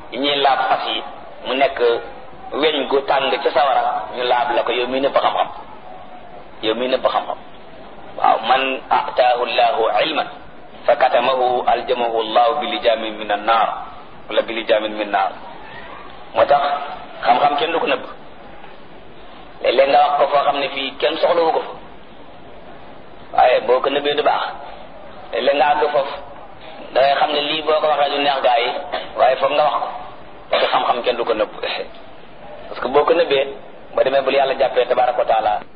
yi ñuy laab fas yi mu nekk weñ gu tàng ca sawara ñu laab la ko yow mii nëbb xam-xam yow mii nëbb xam-xam waaw man ataahu llahu ilman fa katamahu aljamahu llahu bi lijamin min an naar wala bi lijamin min naar moo tax xam-xam kenn du ko nëbb léeg-léeg nga wax ko foo xam ne fii kenn soxlawu ko fa waaye boo ko nëbbee du baax léeg-léeg nga àgg foofu da ngay xam ne lii boo ko waxee du neex gaa yi waaye foog nga wax ko parce que xam-xam kenn du ko nëbb parce que boo ko nëbbee ba demee bul yàlla jàppee tabaraka wa taala